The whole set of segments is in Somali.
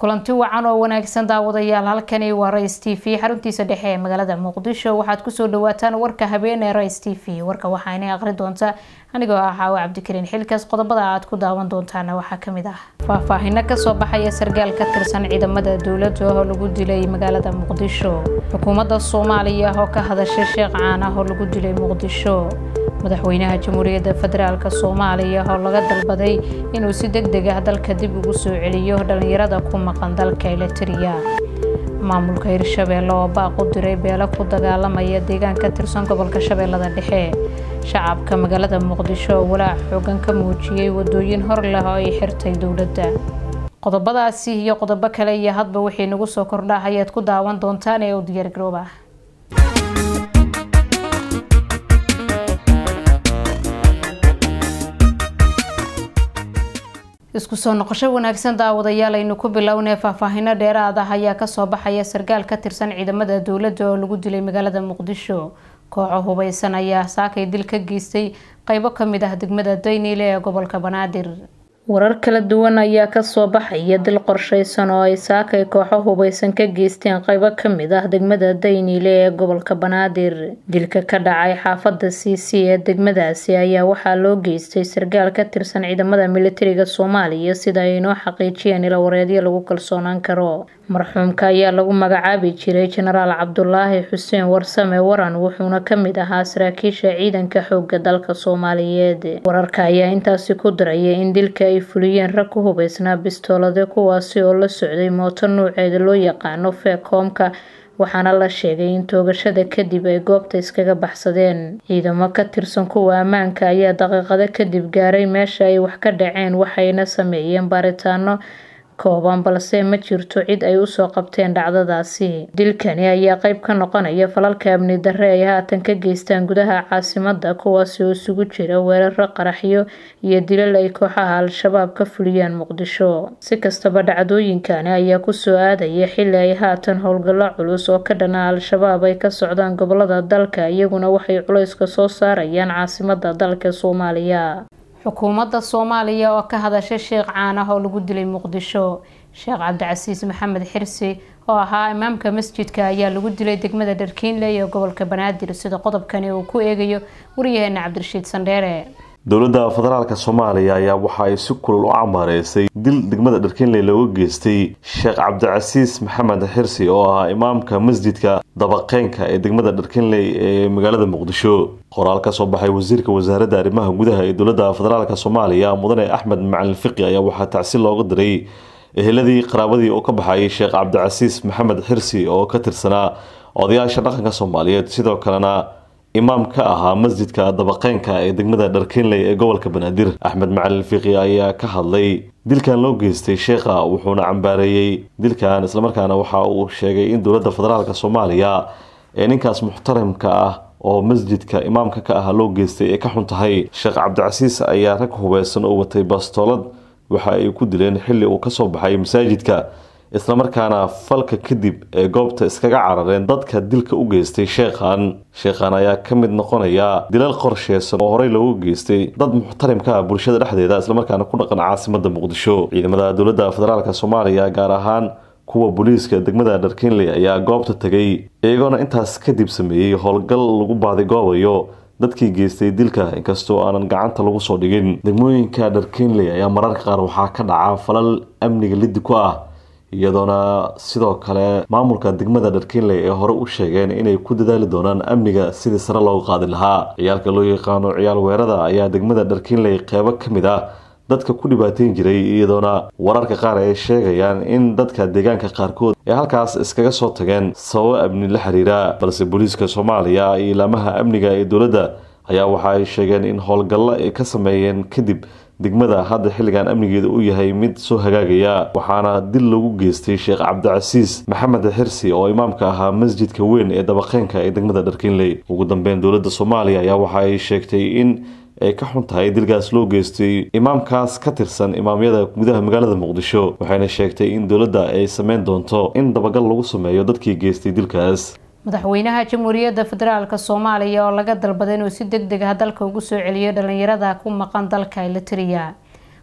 kulanti wacan oo wanaagsan daawadayaal halkani waa rais t v xaruntiisa dhexe ee magaalada muqdisho waxaad kusoo dhawaataan warka habeen ee rais t v warka waxaana aqri doonta anigoo ah xaawo cabdikariin xilkaas qodobada aad ku daawan doontaana waxaa kamid ah faahfaahino kasoo baxaya sargaal ka tirsan ciidamada dowladda oo lagu dilay magaalada muqdisho xukuumadda soomaaliya oo ka hadashay sheekh caan ah oo lagu dilay muqdisho madaxweynaha jamhuuriyadda federaalk soomaaliya oo laga dalbaday inuu si deg deg ah dalka dib ugu soo celiyo dhalinyarada ku maqan dalka elitria maamulka hirshabeelle oo baaq u diray beelo ku dagaalamaya deegaan ka tirsan gobolka shabeellada dhexe shacabka magaalada muqdisho oo walaac xoogan ka muujiyey wadooyin hor leh oo ay xirtay dowladda qodobadaasi iyo qodobo kale iyo hadba wixii nagu soo kordha ayaad ku daawan doontaan ee u diyaargarooba isku soo noqosho wanaagsan daawadayaal aynu ku bilownay faahfaahino dheeraad ah ayaa kasoo baxaya sargaal ka tirsan ciidamada dowladda oo lagu dilay magaalada muqdisho kooxo hubeysan ayaa saakay dil ka geystay qeybo kamid ah degmada dayniile ee gobolka banaadir warar kala duwan ayaa kasoo baxaya dil qorsheysan oo ay saakay kooxo hubeysan ka geysteen qeybo kamid ah degmada dayniile ee gobolka banaadir dilka ka dhacay xaafada c c ee degmadaasi ayaa waxaa loo geystay sargaal ka tirsan ciidamada militariga soomaaliya sida ay inoo xaqiijiyeen ilawareedyo lagu kalsoonaan karo marxuumka ayaa lagu magacaabi jiray jenaraal cabdulaahi xuseen warsame waran wuxuuna kamid ahaa saraakiisha ciidanka xooga dalka soomaaliyeed wararka ayaa intaasi ku diraya in dilka ay fuliyeen rag ku hubeysnaa bistoolade kuwaasi oo la socday mooto nuuceeda loo yaqaano feekoomka waxaana la sheegay in toogashada kadib ay goobta iskaga baxsadeen ciidamo ka tirsan kuwa ammaanka ayaa daqiiqado kadib gaaray meesha ay wax ka dhaceen waxayna sameeyeen baaritaano kooban balse ma jirto cid ay usoo qabteen dhacdadaasi dilkani ayaa qeyb ka noqonaya falalka amni darre ay haatan ka geystaan gudaha caasimada kuwaasi oo isugu jira weeraro qaraxyo iyo dilal ay kooxaha al-shabaab ka fuliyaan muqdisho si kastaba dhacdooyinkani ayaa kusoo aadaya xili ay haatan howlgallo culus oo ka dhana al-shabaab ay ka socdaan gobolada dalka iyaguna waxay culayska soo saarayaan caasimada dalka soomaaliya xukuumadda soomaaliya oo ka hadashay sheekh caan ah oo lagu dilay muqdisho sheekh cabdicasiis maxamed xirsi oo ahaa imaamka masjidka ayaa lagu dilay degmada dharkiinle ee gobolka banaadir sida qodobkani uu ku eegayo waryaheena cabdirashiid sandheere dowladda federaalk soomaaliya ayaa waxa ay si kulul u cambaareysay dil degmada dharkiinley looga geystay sheekh cabdicasiis maxamed xirsi oo ahaa imaamka masjidka dabaqeynka ee degmada dharkiinley ee magaalada muqdisho qoraal ka soo baxay wasiirka wasaaradda arrimaha gudaha ee dowladda federaalk soomaaliya mudane axmed macalin fiqi ayaa waxaa tacsi looga diray eheladii qaraabadii oo ka baxayay sheekh cabdicasiis maxamed xirsi oo ka tirsanaa odayaasha dhaqanka soomaaliyeed sidoo kalena imaam ka ahaa masjidka dabaqeynka ee degmada dharkiinley ee gobolka banaadir axmed macalin fiqi ayaa ka hadlay dilkan loo geystay sheekha wuxuuna cambaareeyey dilkan islamarkaana waxa uu sheegay in dowladda federaalk soomaaliya ee ninkaas muxtarimka ah oo masjidka imaamka ka ah loo geystay ee ka xun tahay sheekh cabdicasiis ayaa rag hubeysan oo watay bastoolad waxa ay ku dileen xilli uu kasoo baxay masaajidka islamarkaana falka kadib ee goobta iskaga carareen dadka dilka u geystay sheekhan sheekhan ayaa ka mid noqonaya dilal qorsheysan oo horey loogu geystay dad muxtarimka ah bulshada dhexdeeda islamarkaana ku dhaqan caasimada muqdisho ciidamada dowladda federaalk soomaaliya gaar ahaan kuwa booliiska degmada dharkiinley ayaa goobta tegay iyagoona intaas kadib sameeyey howlgal lagu baadigoobayo dadkii geystay dilka inkastoo aanan gacanta lagu soo dhigin degmooyinka dharkiinley ayaa mararka qaar waxaa ka dhaca falal amniga liddi ku ah iyadoona sidoo kale maamulka degmada dharkiinley ee hore u sheegeen inay ku dadaali doonaan amniga sidii sare looga qaadi lahaa ciyaalka loo yaqaano ciyaal weerada ayaa degmada dharkiinley qeybo ka mid ah dadka ku dhibaateyn jiray iyadoona wararka qaar ay sheegayaan in dadka deegaanka qaarkood ee halkaas iskaga soo tageen sababo amni la xiriira balse booliiska soomaaliya iyo ilaamaha amniga ee dowladda ayaa waxa ay sheegeen in howlgallo ay ka sameeyeen kadib degmada hadda xilligan amnigeeda u yahay mid soo hagaagaya waxaana dil lagu geystay sheekh cabdicasiis maxamed xirsi oo imaamka ahaa masjidka weyn ee dabaqeynka ee degmada dharkiinley ugu dambeyn dowladda soomaaliya ayaa waxa ay sheegtay in ay ka xun tahay dilkaas loo geystay imaamkaas ka tirsan imaamyada gudaha magaalada muqdisho waxayna sheegtay in dowladda ay sameyn doonto in dabagal lagu sameeyo dadkii geystay dilkaas madaxweynaha jamhuuriyadda federaalk soomaaliya oo laga dalbaday inuu si deg deg ah dalka ugu soo celiyo dhalinyarada ku maqan dalka elitria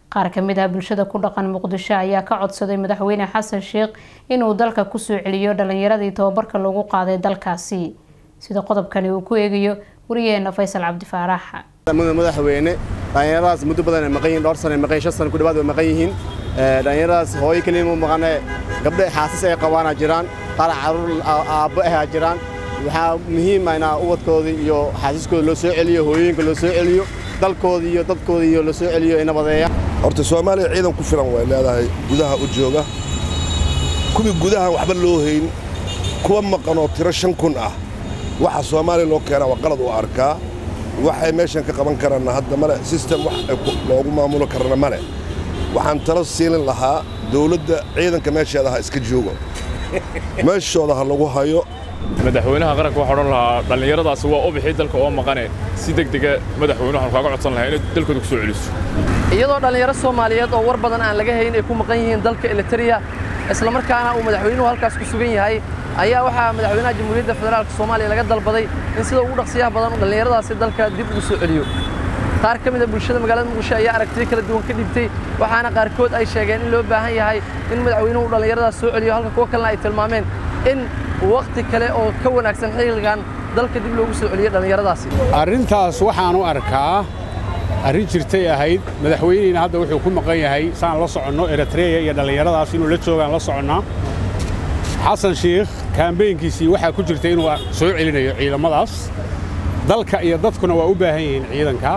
qaar ka mid ah bulshada ku dhaqan muqdisho ayaa ka codsaday madaxweyne xasan sheekh inuu dalka kusoo celiyo dhalinyaradii tababarka lagu qaaday dalkaasi sida qodobkani uu ku eegayo wariyaheena faysal cabdifaarax madaxweyne dhalinyaradaas muddo badan ay maqan yihiin dhowr sano ay maqan shan sano ku dhawaad way maqan yihiin dhalinyaradaas hooyo keliya ma maqane gabdho xaasas ay qabaana jiraan qaar caruur aabbo ahaa jiraan waxaa muhiim ah inaa ubadkoodii iyo xaasiskooda loo soo celiyo hooyooyinka loo soo celiyo dalkooda iyo dadkooda iyo loo soo celiyo ay nabadeeyaan horta soomaaliya ciidan ku filan way leedahay gudaha u jooga kuwii gudahan waxba loo hayn kuwa maqanoo tiro shan kun ah waxa soomaaliya loo keenaa waa qalad u arkaa waxay meeshan ka qaban karaanna hadda male sistem wax loogu maamulo karana male waxaan talo siilin lahaa dawladda ciidanka meesheeda ha iska joogo meeshooda ha lagu hayo madaxweynaha qaranka waxaa odhan lahaa dhallinyaradaasi waa u bixi dalka oo maqane si degdega madaxweyne waxaan kaaga codsan lahaa inay dalkooda ku soo celiso iyadoo dhallinyaro soomaaliyeed oo war badan aan laga hayn ay ku maqan yihiin dalka eliteria islamarkaana uu madaxweynuhu halkaas ku sugan yahay ayaa waxaa madaxweynaha jamhuuriyadda federaalka soomaaliya laga dalbaday in sida ugu dhaqsiyaha badan dhallinyaradaasi dalka dib ugu soo celiyo qaar ka mid a bulshada magaalada muqdisho ayaa aragtiyo kala duwan ka dhibtay waxaana qaarkood ay sheegeen in loo baahan yahay in madaxweynuhu dhallinyaradaas soo celiyo halka kuwa kalena ay tilmaameen in wakhti kale oo ka wanaagsan xilligan dalka dib loogu soo celiyo dhallinyaradaasi arrintaas waxaan u arkaa arrin jirtay ahayd madaxweyneyna hadda wuxuu ku maqan yahay saan la soconno eritreya iyo dhallinyaradaas inuu la joogaan la soconnaa xasan shiikh kaambeynkiisii waxaa ku jirta inuu soo celinayo ciidamadaas dalka iyo dadkuna waa u baahan yihiin ciidanka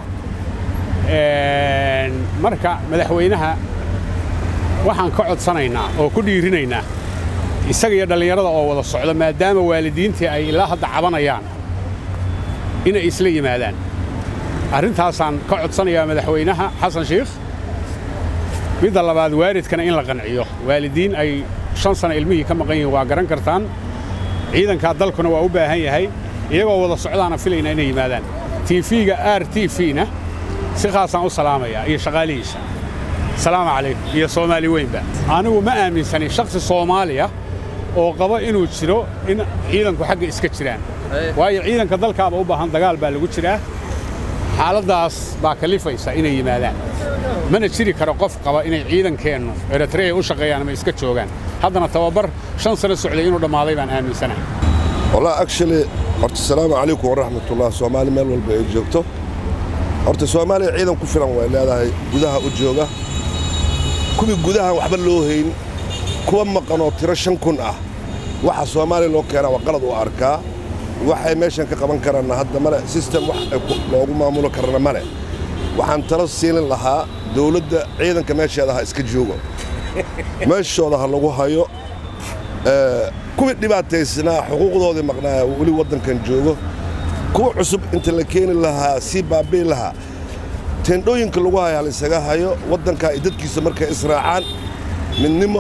marka madaxweynaha waxaan ka codsanaynaa oo ku dhiirinaynaa isaga iyo dhallinyarada oo wada socda maadaama waalidiintii ay ilaa hadda cabanayaan inay isla yimaadaan arrintaasaan ka codsanayaa madaxweynaha xasan shiikh midda labaad waalidkana in la qanciyo waalidiin ay shan sana ilmihii ka maqan yihiin waa garan kartaan ciidankaa dalkuna waa u baahan yahay iyagoo wada socdaana filayna inay yimaadaan tiifiga r t v-na si khaasaan u salaamayaa iyo shaqaalihiisa salaamu calaykum iyo soomaali weynba anigu ma aaminsanin shakhsi soomaaliya oo qaba inuu jiro in ciidanku xagga iska jiraan waayo ciidanka dalkaaba u baahan dagaal baa lagu jiraa xaaladdaas baa kalifaysa inay yimaadaan mana jiri karo qof qaba inay ciidankeennu eritreya u shaqeeyaan ama iska joogaan haddana tababar shan sano socday inuu dhammaaday baan aaminsanahay wallah actually horta salaamu calaykum waraxmatullah soomaali meel walba ay joogto horta soomaaliya ciidan ku filan way leedahay gudaha u jooga kuwii gudahan waxba loo hayn kuwa maqanoo tiro shan kun ah waxa soomaaliya loo keenaa waa qalad u arkaa waxay meeshan ka qaban karaanna hadda male sistem wax loogu maamulo karana male waxaan talo siilin lahaa dawladda ciidanka meesheeda ha iska joogo meeshooda ha lagu hayo kuwii dhibaataysnaa xuquuqdoodii maqnaaya weli waddankan joogo kuwa cusub inta la keeni lahaa sii baabi'i lahaa teendhooyinka lagu haya halaisaga hayo waddankaa iyo dadkiisa markay israacaan midnimo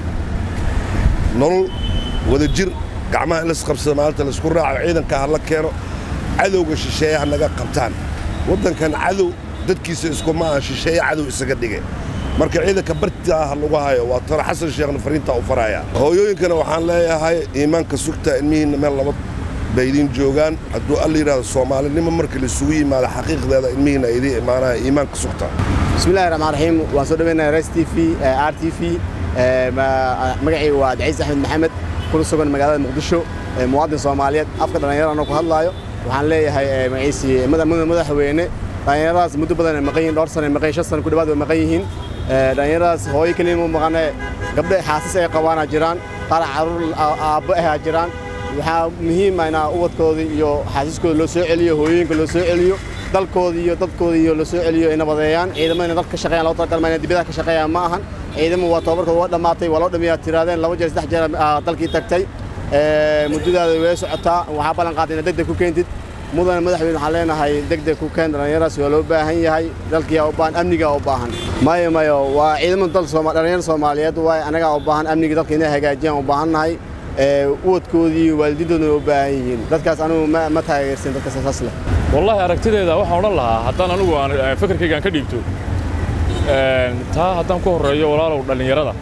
nolol wadajir gacmaha in laisqabsada maalinta laisku raaco ciidanka ha la keeno cadowga shisheeye ha naga qabtaan waddankan cadow dadkiisa iskuma aan shisheeye cadow isaga dhige marka ciidanka bartaa ha lagu hayo waa taro xasan sheekhna fariintaa u faraya hooyooyinkana waxaan leeyahay iimaanka sugta ilmihiinna meel laba bay idiin joogaan hadduu alla yidhahdo soomaalinimo marka laisugu yimaado xaqiiqdeeda ilmihiinna ay idiin imaanaya iimaanka sugta bismillahi raxmaan raxiim waan soo dhaweynaya res t v r t v magacayga waa daciis axmed maxamed kuna sugan magaalada muqdisho muwaadin soomaaliyeed afka dhallinyarada anoo ku hadlaayo waxaan leeyahay magaciisii madaxweyne dhallinyaradaas muddo badan ay maqan yihiin dhowr sano ay maqan shan sano ku dhawaad way maqan yihiin dhallinyaradaas hooyo keliya ma maqane gabdho xaasas ay qabaana jiraan qaar caruur aabbo ahaa jiraan waxaa muhiim ah inaa ubadkoodii iyo xaasiskooda loo soo celiyo hooyooyinka loo soo celiyo dalkooda iyo dadkooda iyo loo soo celiyo ay nabadeeyaan ciidamada inay dalka ka shaqeeyaan loo talagalma inay dibadaha ka shaqeeyaan ma ahan ciidamo waa tababarkooda waa dhammaatay waa loo dhamiyaa tiraadeen laba jeer saddex jeer dalkii tagtay muddadaada way socotaa waxaa ballan qaaday inaad degdeg ku keentid mudane madaxweyne waxaan leenahay degdeg ku keen dhallinyaradaas waa loo baahan yahay dalkiyaa u baahan amnigaa u baahan mayo mayo waa ciidamada dal dhallinyarada soomaaliyeed waay anagaa u baahan amniga dalka inay hagaajiyaan u baahannahay uwadkoodii iyo waalidiintooduna u baahan yihiin dadkaas anugu ma taageersin dadka saas leh wallaahi aragtideeda waxaan odhan lahaa haddaan anigu aan fikirkaygaan ka dhiibto taa haddaan ku horreeyo walaalow dhallinyarada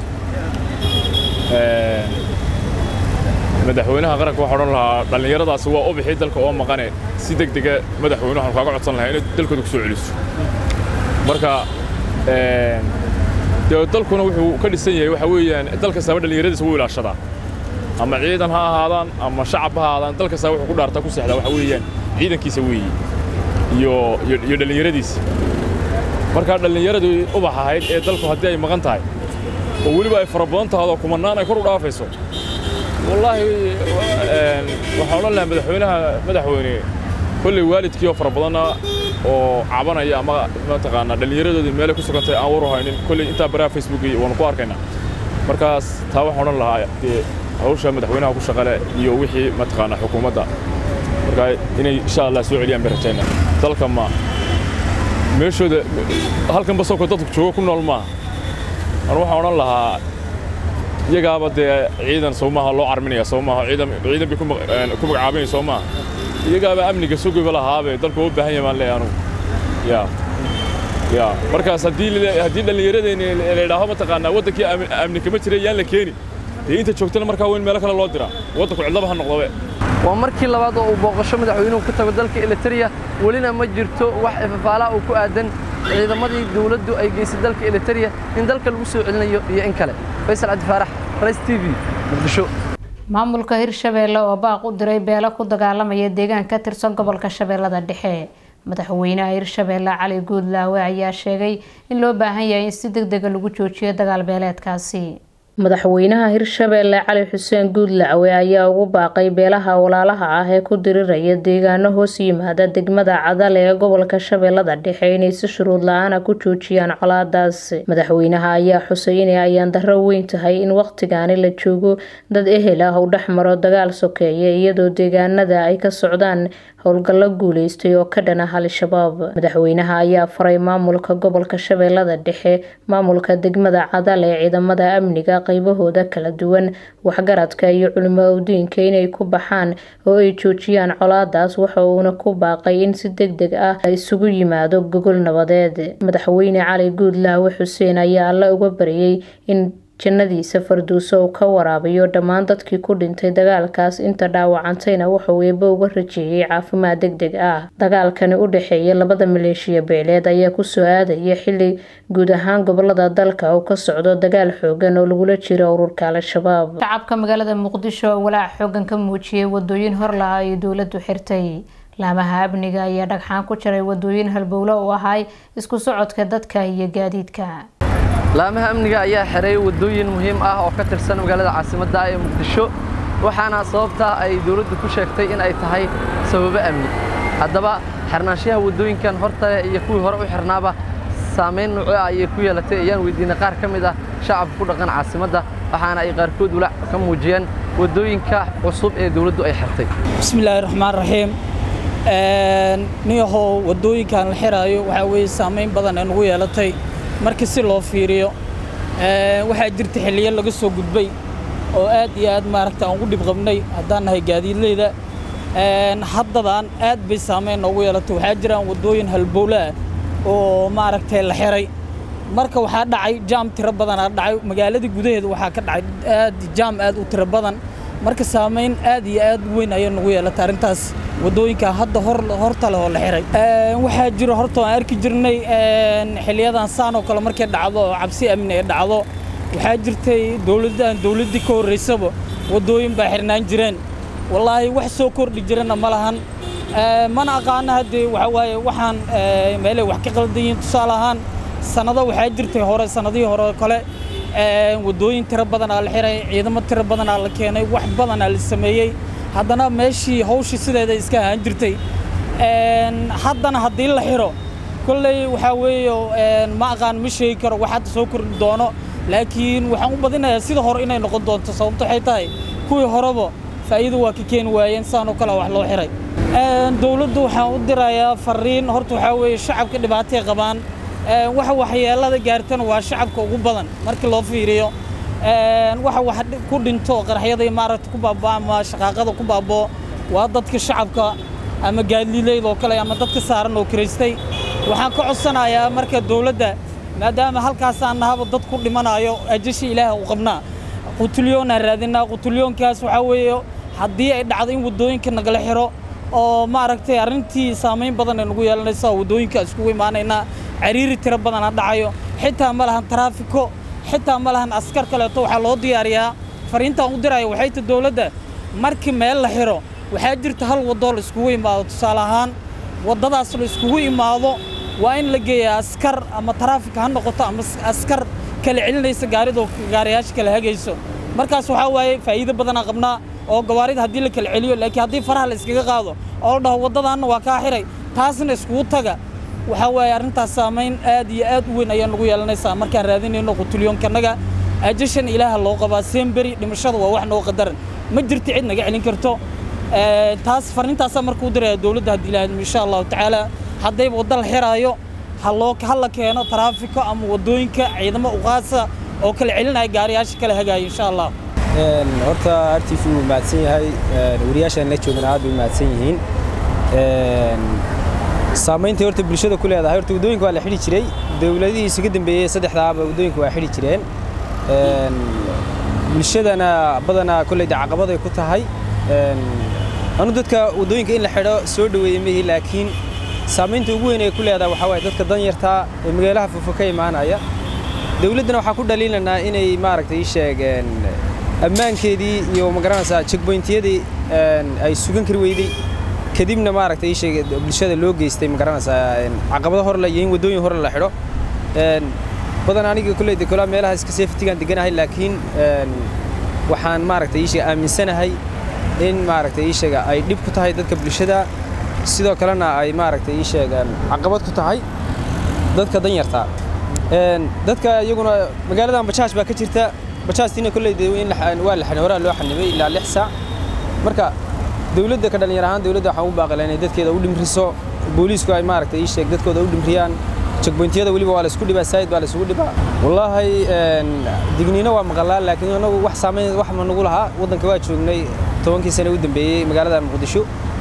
madaxweynaha qaranka waxaa odhan lahaa dhallinyaradaasi waa u bixi dalka oo maqane si degdega madaxweyne waxaan kaaga codsan lahaa inay dalkooda ku soo celiso marka dee dalkuna wuxuu ka dhisan yahay waxa weeyaan dal kastaba dhallinyaradiisa wuu ilaashadaa ama ciidan ha ahaadaan ama shacab ha ahaadaan dal kastaba wuxuu ku dhaartaa ku seexdaa waxa weeyaan ciidankiisa weeye iyo iyo dhallinyaradiisa markaa dhallinyaradii ubax ahayd ee dalku haddii ay maqan tahay oo weliba ay fara badan tahay oo kumannaan ay kor u dhaafayso wallaahi waxaan odhan lahaa madaxweynaha madaxweyne kolley waalidkii oo fara badanna oo cabanaya ama mataqaanaa dhallinyaradoodii meelay ku sugantay aan waru haynin kolley intaa baraha facebook waanu ku arkaynaa markaas taa waxaan odhan lahaa dee hawsha madaxweynaha ku shaqale iyo wixii mataqaanaa xukuumadda markaa inay insha allah soo celiyaan bay rajaynaa dalka ma meeshooda halkan basowka dadku joogo ku nool maaha anu waxaan odhan lahaa iyagaaba dee ciidan soo maaha loo carminaya soo maaha ciidan ciidan bay ku magacaabanaya soo maaha iyagaaba amniga sugiba lahaabe dalku u baahan yahay baan leeyahay anugu ya ya markaas haddii haddii dhallinyaradeenni la yidhaaho mataqaanaa waddankii amni kama jira yaan la keeni dee inta joogtana markaa weyn meelo kale loo diraa waddanku cidlaba ha noqdobe waa markii labaad oo uu booqasho madaxweynuhu ku tago dalka eliteria welina ma jirto wax ifafaalaha uu ku aadan ciidamadii dawladdu ay geysay dalka eliteria in dalka lagu soo celinayo iyo in kale faysal cabdi faarax rays t v muqdisho maamulka hirshabeelle oo baaq u diray beelo ku dagaalamaya deegaan ka tirsan gobolka shabeellada dhexe madaxweynaha hirshabeelle cali guudlaawe ayaa sheegay in loo baahan yahay in si deg dega lagu joojiyo dagaal beeleedkaasi madaxweynaha hirshabeelle cali xuseen guudlacwe ayaa ugu baaqay beelaha walaalaha ah ee ku diriraya deegaano hoos yimaada degmada cadal ee gobolka shabeellada dhexe inay si shuruud la-aana ku joojiyaan colaadaas madaxweynaha ayaa xusay inay ayaan darro weyn tahay in waqtigaani la joogo dad ehel ah uu dhex maro dagaal sokeeye iyadoo deegaanada ay ka socdaan howlgallo guuleystay oo ka dhan ah al-shabaab madaxweynaha ayaa faray maamulka gobolka shabeellada dhexe maamulka degmada cadal ee ciidamada amniga qaybahooda kala duwan waxgaradka iyo culimo awdiinka inay ku baxaan oo ay joojiyaan colaadaas waxa uuna ku baaqay in si deg deg ah isugu yimaado gogol nabadeed madaxweyne cali guudlaawe xuseen ayaa alla uga baryay in jannadiisa farduuso uu ka waraabiyo dhammaan dadkii ku dhintay dagaalkaas inta dhaawacantayna wuxuu eeba uga rajeeyay caafimaad deg deg ah dagaalkani u dhexeeya labada maleeshiya beeleed ayaa kusoo aadaya xili guud ahaan gobolada dalka uu ka socdo dagaal xoogan oo lagula jiro ururka al-shabaab shacabka magaalada muqdisho oo walaac xoogan ka muujiyay wadooyin horlaha ay dowladu xirtay laamaha amniga ayaa dhagxaan ku jiray wadooyin halbowlo u ahay isku socodka dadka iyo gaadiidka laamaha amniga ayaa xiray waddooyin muhiim ah oo ka tirsan magaalada caasimadda ee muqdisho waxaana sababtaa ay dawladdu ku sheegtay in ay tahay sababo amni haddaba xirnaanshaha waddooyinkan horta leh iyo kuwii hore u xirnaaba saamayn nuuco ah ayay ku yeelatay ayaan weydiinay qaar ka mid ah shacabka ku dhaqan caasimadda waxaana ay qaarkood walaac ka muujiyeen waddooyinka cusub ee dawladdu ay xirtay bismillaahi raxmaan raxiim niyahow waddooyinkan la xiraayo waxaa weeye saamayn badan ee nagu yeelatay markii si loo fiiriyo waxaa jirta xilliyo laga soo gudbay oo aad iyo aad maaragta aan ugu dhib qabnay haddaan nahay gaadiidleyda haddadan aad bay saamayn noogu yeelatay waxaa jiraan waddooyin halbowle ah oo maaragtay la xiray marka waxaa dhacay jaam tiro badanaa dhacay magaaladii gudaheeda waxaa ka dhacay aad jaam aad u tiro badan marka saamayn aad iyo aad weyn ayay nagu yeelatay arrintaas waddooyinka hadda hor horta leh oo la xiray waxaa jiro horta aan arki jirnay xiliyadan saan oo kale markay dhacdo oo cabsi amni ay dhacdo waxaa jirtay dowladdan dowladdii ka horreysaba waddooyin baa xirnaan jireen wallaahi wax soo kordhi jirana ma lahan mana aqaano haddee waxa waaye waxaan meelay wax ka qaldan yihiin tusaale ahaan sannado waxaa jirtay hore sannadihii hore oo kale waddooyin tiro badanaa la xiray ciidamo tiro badanaa la keenay wax badanaa la sameeyey haddana meeshii hawshii sideeda iska ahaan jirtay haddana haddii la xiro kolley waxaa weeye ma aqaan ma sheegi karo wax hadda soo kordhi doono laakiin waxaan u badinayaa sida hore inay noqon doonto sababto waxay tahay kuwii horeba faa'iido waa ka keeni waayeen saan oo kale wax loo xiray dowladdu waxaan u dirayaa fariin horta waxaa weeye shacabka dhibaatay qabaan waxa waxyeelada gaartana waa shacabka ugu badan markii loo fiiriyo waxa wax ku dhinto qaraxyada maaragta ku baabaa ama shaqaaqada ku baaboo waa dadka shacabka ama gaadliileyd oo kale ama dadka saaran oo kiraystay waxaan ka codsanayaa marka dowladda maadaama halkaasaan nahaba dad ku dhimanayo ajashi ilaah u qabnaa qutulyoonaan raadinaa qutulyoonkaas waxaa weeye haddii ay dhacdo in waddooyinka nagala xiro oo maaragtay arrintii saamayn badan ay nagu yeelanaysa waddooyinka iskugu imaanaynaa cariiri tiro badana dhacayo xitaa ma lahan taraafiko xitaa ma lahan askar kaleeto waxaa loo diyaariyaa fariintaan u diraya waxay ta dowladda markii meel la xiro waxaa jirta hal waddoo la iskugu imaado tusaale ahaan waddadaas la iskugu imaado waa in la geeyaa askar ama taraafik ha noqoto ama askar kala celinaysa gaaridoo gaariyaasha kala hagayso markaas waxaa waaye faa'iido badanaa qabnaa oo gawaarida haddii la kala celiyo laakiin haddii faraha la iskaga qaado oo la dhaho waddadaanna waa kaa xiray taasna iskugu taga waxaa waaye arrintaas saamayn aad iyo aad u weyn ayaan nagu yeelanaysaa markaan raadinayno qutulyoonkanaga ajashan ilaaha loo qabaa seemberi dhimashada waa wax noo qadaran ma jirto cid naga celin karto taas farriintaasaa markuu diraya dowladda haddii ilaahadmo insha allahu tacaala haddayba wadda la xiraayo ha loo ha la keeno taraafiko ama waddooyinka ciidamo uqaasa oo kala celinaya gaariyaasha kala hagaaya insha allah horta r t v wuu mahadsan yahay wariyaashaan la joogana aad bay mahadsan yihiin saamaynta horta bulshada ku leedahay horta waddooyinka waa la xidhi jiray dowladihii isuga dambeeyey saddexdaaba waddooyinka waa xidhi jireen bulshadana badanaa kolley de caqabaday ku tahay anu dadka waddooyinka in la xidho soo dhoweeyey mihi laakiin saamaynta ugu weyn ee ku leedahay waxaa waaye dadka danyartaa ee magaalaha fofo ka imaanaya dowladdana waxaa ku dhaliilanaa inay maaragtay ii sheegeen ammaankeedii iyo magaranaysaa checkpointiyadii ay sugan kari weydey kadibna maaragtay ii sheeg bulshada loo geystay magaranaysaa caqabado horle iyo in waddooyin hore la xidho badan aniga kolley de kolaa meelaha iska safetigaan deganahay laakiin waxaan maaragtay ii sheeg aaminsanahay in maaragtay ii sheega ay dhib ku tahay dadka bulshada sidoo kalena ay maaragtay ii sheegaan caqabad ku tahay dadka danyarta dadka iyaguna magaaladan bajaaj baa ka jirta bajaajtiina kolley de in waa la horaa loo xanibay ilaa lix saac marka dowladda ka dhalinyar ahaan dowladda waxaan u baaqila inay dadkeeda u dhimriso booliisku ay maaragtay ii sheeg dadkooda u dhimriyaan checkpointiyada weliba waa la isku dhibaa saayid baa la isugu dhibaa wallaahi digniino waa maqalaa laakiin anagu wax saamayn wax ma nagu lahaa waddanka waa joognay tobankii sane u dambeeyey magaalada muqdisho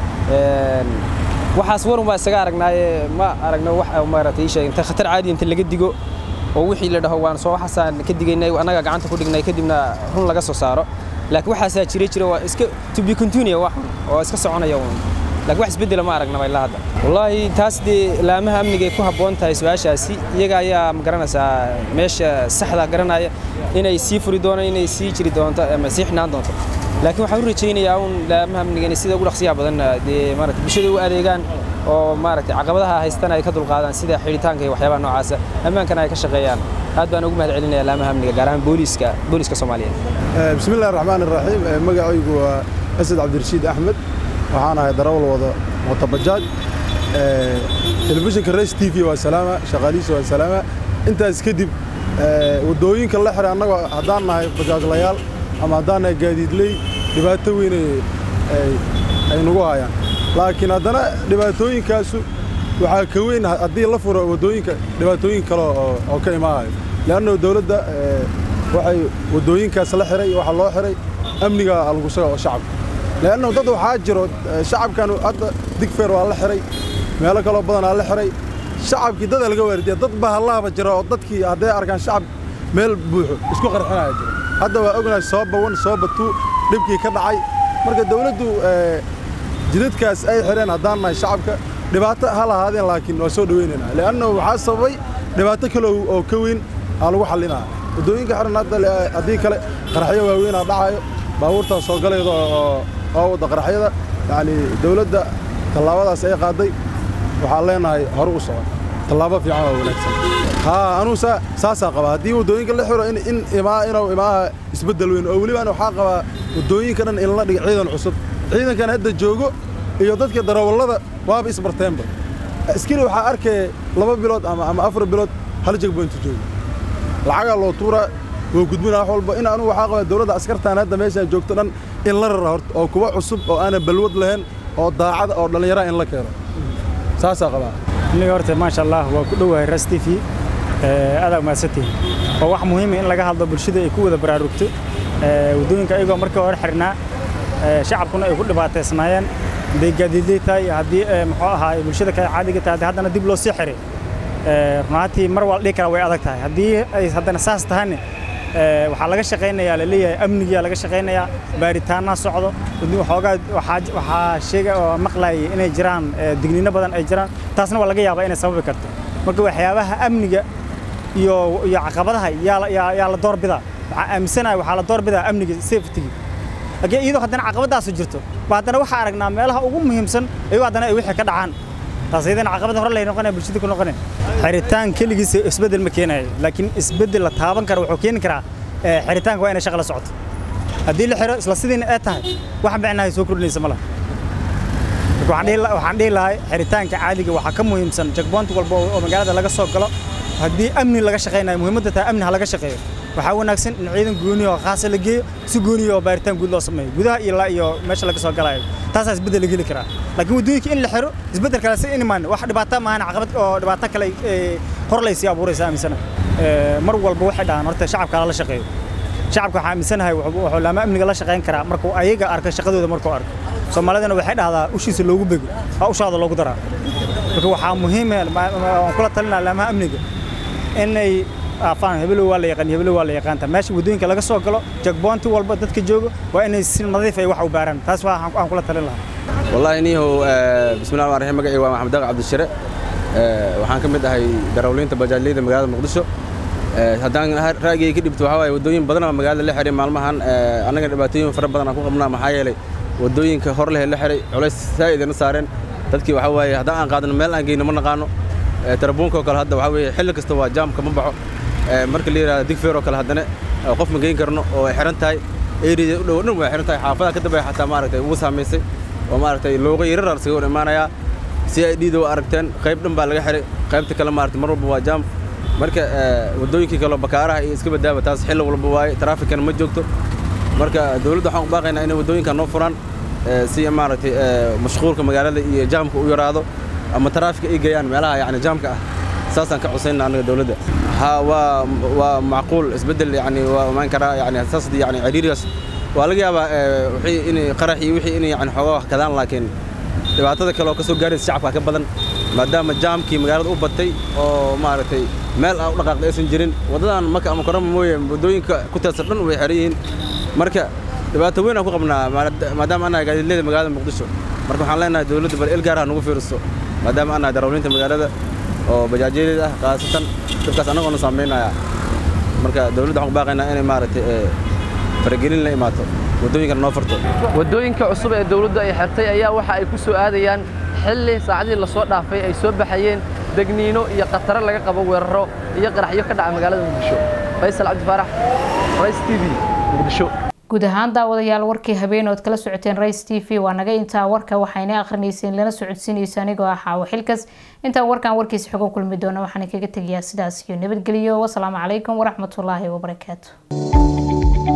waxaas warun baa isaga aragnaaye ma aragno wax maaragtay ii sheeg inta khatar caadi inta laga digo oo wixii la dhaho waan soo waxaasaan ka digaynay annaga gacanta ku dhignay kadibna run laga soo saaro laakiin waxaasaa jiray jira waa iska to be continue wax oo iska soconaya uun laakiin wax isbeddela ma aragnaba ilaa hadda wallaahi taas dee laamaha amniga ay ku habboon tahay su-aashaasi iyaga ayaa ma garanaysaa meesha saxda garanaya inay sii furi doonaan inay sii jiri doonto ama sii xinaan doonto laakiin waxaan u rajaynayaa uun laamaha amniga inay sida ugu dhaqsiyaha badan dee maarata bulshada u adeegaan oo maaragtay caqabadaha haystana ay ka dulqaadaan sida xidhitaanka iyo waxyaabaha noocaasa ammaankana ay ka shaqeeyaan aad baan ugu mahad celinaya laamaha amniga gaar ahaan booliiska booliiska soomaaliyeed bismi illahi raxmaan iraxiim magacaygu waa asad cabdirashiid axmed waxaan ahay darawal wada mootobajaaj telefishinka race t v waa salaama shaqaalihiisa waa salaama intaas kadib waddooyinka la xiray annagoo haddaan nahay bajaajlayaal ama haddaan nahay gaadiidley dhibaato weyn ay nagu hayaan laakiin haddana dhibaatooyinkaasu waxaa ka weyn haddii la furo waddooyinka dhibaatooyin kale oo ka imaanayo le'anno dowladda waxay waddooyinkaas la xiray waxaa loo xiray amniga lagu suga oo shacabka le'anno dad waxaa jiro shacabkan hadda digfeer waa la xiray meelo kaloo badanaa la xiray shacabkii dada laga waardiya dad bahallahaba jira oo dadkii hadday arkaan shacab meel buuxo isku qarxinaya jira hadda waa ognahay sooba wan sooba tuu dhibkii ka dhacay marka dawladdu jidadkaas ay xireen haddaan nahay shacabka dhibaato ha lahaadeen laakiin waa soo dhawaynaynaa le'anno waxaa sababay dhibaato kale oo ka weyn aa lagu xallinaa waddooyinka xiran hadda haddii kale qaraxyo waaweynaa dhacayo baabuurtaas soo galayda oo wadda qaraxyada yacni dawladda tallaabadaas ay qaaday waxaan leenahay hore u socon tallaabo fiican oo wanaagsan haa anuu saasaa qabaa haddii waddooyinka la xiro in imaa inuu imaaha isbeddel weyn oo weliba waxaa qabaa waddooyinka dhan in la dhiga ciidan cusub ciidankan hadda joogo iyo dadka darawallada waaba isbarteenba askari waxaa arkaya laba bilood ama afar bilood hal jegboyntu joogo lacagaa loo tuuraa woo gudbina wax walba in anugu waxaa qabaa dowladda askartaan hadda meeshaan joogto dhan in la rara horta oo kuwa cusub oo aanan balwad lahayn oo daacada oo dhallinyaraha in la keeno saasaa qabaa aniga horta maasha allah waa ku dhowahay ras t v adaa mahadsantihin waa wax muhiima in laga hadlo bulshada ay ku wada baraarugto waddooyinka ayagoo markii hore xirnaa shacabkuna ay ku dhibaataysnaayeen hadday gaadiidley tahay haddii muxuu ahaa bulshada kale caadiga tahay haddii haddana dib loo sii xiray runaantii mar waa la dhihi karaa way adag tahay haddii ay haddana saas tahayne waxaa laga shaqaynayaa la leeyahay amnigiyaa laga shaqaynayaa baaritaanna socdo waxoogaa waxaa sheega oo maqlayay inay jiraan digniino badan ay jiraan taasna waa laga yaabaa inay sababi karto marka waxyaabaha amniga iyo iyo caqabadaha yaa la- yaa yaa la doorbidaa waxaa aaminsanahay waxaa la doorbidaa amniga safetyga laakiin iyadoo haddana caqabadaasu jirto ba haddana waxaa aragnaa meelaha ugu muhiimsan iyagoo haddana ay wixii ka dhacaan taas iyadana caqabad hore lay noqonaya bulshada ku noqonaya xiritaan keligiisa isbeddel ma keenayo laakiin isbeddel la taaban kara wuxuu keeni karaa eh, xiritaanka waa inay shaqa la socoto haddii la xiro isla sidiina ee tahay wax micnahay soo kordhinaysa ma laha marka waxaan dhihi la- waxaan dhihi lahay xiritaanka caadiga waxaa ka muhiimsan checkpoint walba oo oo magaalada laga soo galo haddii amni laga shaqaynayo muhiimadda tahay amni ha laga shaqeeyo waxaa wanaagsan in ciidan gooni oo khaasa la geeyo si gooni oo baaritaan guud loo sameeyo gudaha iyo la- iyo meesha laga soo galayo taasaa isbeddel la geli karaa laakiin waddooyinka in la xiro isbeddel kale si in imaan wax dhibaato maahan caqabad oo dhibaato kale ee, hor laysii abuuraysa aaminsana Ee, mar walba waxay dhahaan horta shacabka lala shaqeeyo shacabka waxaa aaminsanahay wuxuu wuxuu laama amniga la shaqayn karaa markuu ayaga arko shaqadooda markuu arko soomaalidana waxay dhahdaa ushiisa loogu bego aa ushaada loogu daraa marka waxaa muhiim ah ma- ma- waan kula talinaa laamaha amniga inay aafaan hebelow waa la yaqaan hebelow waa la yaqaanta meesha waddooyinka laga soo galo jagboonti walba dadka jooga waa inay si nadiif ay wax u baaraan taas waa aan kula talin lahaa والله نيهو بسم الله الرحمن الرحيم مقعي محمد داق عبد الشرع waxaan ka mid ahay darawliinta bajaajleyda magaalada muqdisho haddaan raagay ka dhibto waxaa waaye waddooyin badan oo magaalada la xiray maalmahan annaga dhibaatooyin fara badan aan ku qabnaa maxaa yeelay waddooyinka hor leh la xiray culays saa'id ina saareen dadkii waxaa waaye haddaan aan qaadano meel aan geyno ma naqaano tarabuunka oo kale hadda waxaa weeye xilli kasta waa jaamka ma baxo marka la yidhahdo digfeer oo kale haddana qof ma geyn karno oo ay xiran tahay eriyada u dhow dhan way xiran tahay xaafadaha ka dambaya xataa maaragtay ugu saamaysay oo maaragtay looga yarar isaga hor imaanayaa si ay dhiida u aragteen qayb dhan baa laga xiray qaybta kale maaragtay mar walba waa jaam marka waddooyinkii kaleo bakaaraha iyo iska badaaba taas xilli walba waaye taraafikana ma joogto marka dowladda waxaan u baaqaynaa inay waddooyinka noo furaan si maaragtay mashquulka magaalada iyo jaamka u yaraado ama taraafika ay geeyaan meelaha yacni jaamka ah saasaan ka cusayna annaga dowladda ha waa waa macquul isbeddel yani waa imaan karaa yani saas yani ciriirigaas waa laga yaabaa wixii in qarax iyo wixii in yani xoogaa wax kadaan laakiin dhibaatada kale oo ka soo gaaraysa shacabka ka badan maadaama jaamkii magaalada u batay oo maaragtay meel aan u dhaqaaqda aysan jirin waddadan maka ama korama mooye waddooyinka ku teedsan dhan way xiran yihiin marka dhibaato weyn aan ku qabnaa maadaama annahay gaadiidleyda magaalada muqdisho marka waxaan leenahay dowladda bal il gaar ha nagu fiiriso maadaama annahay darawliinta magaalada oo bajaajyadeed ah khaasatan dhibkaas annagoona saamaynaya marka dowladda waxaan ku baaqaynaa inay maaragtay faragelin la imaato waddooyinkana noo furto waddooyinka cusub ee dowladdu ay xirtay ayaa waxa ay ku soo aadayaan xilli saacadii la soo dhaafay ay soo baxayeen degniino iyo khataro laga qabo weeraro iyo qaraxyo ka dhaca magaalada muqdisho faysal cabdi faarax rais t v muqdisho guud ahaan daawadayaal warkii habeen ood kala socoteen rais t v waa naga intaa warka waxayna akrinayseen lana socodsiinaysa anigoo ah xaawo xilkas intaan warkan warkiisa xogo kulmi doona waxaan kaga tegayaa sidaas iyo nabadgelyo wasalaamu calaykum waraxmatullaahi wabarakaatu